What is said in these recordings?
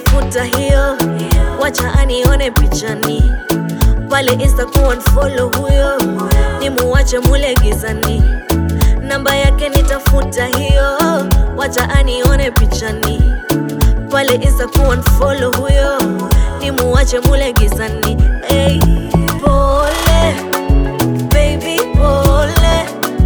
nitafuta hiyo, wacha anione pichani pale Insta kuunfollow huyo, nimuwache mule gizani. Namba yake nitafuta hiyo, wacha anione pichani pale Insta kuunfollow huyo, nimuwache mule gizani. Hey, pole baby, pole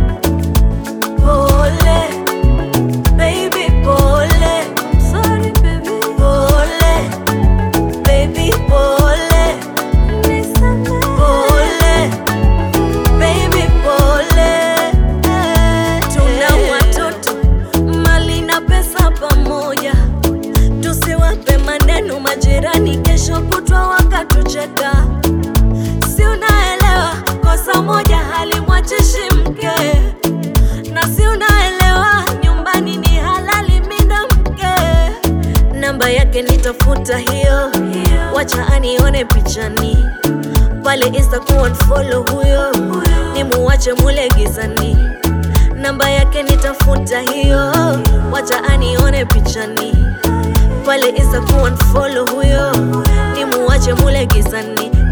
pole baby, pole. I'm sorry baby, pole baby, pole. Nisamehe. Pole baby, pole. Tuna watoto mali na pesa pamoja, tusiwape maneno majirani, kesho kutwa wakatucheka. Si unaelewa kosa moja halimwachishi mke, na si unaelewa nyumbani ni halali minda mke. Namba yake nitafuta hiyo, wacha anione pichani pale Insta kuunfollow huyo, nimuwache mule gizani. Namba yake nitafuta hiyo, wacha anione pichani pale Insta kuunfollow huyo, nimuwache mule gizani.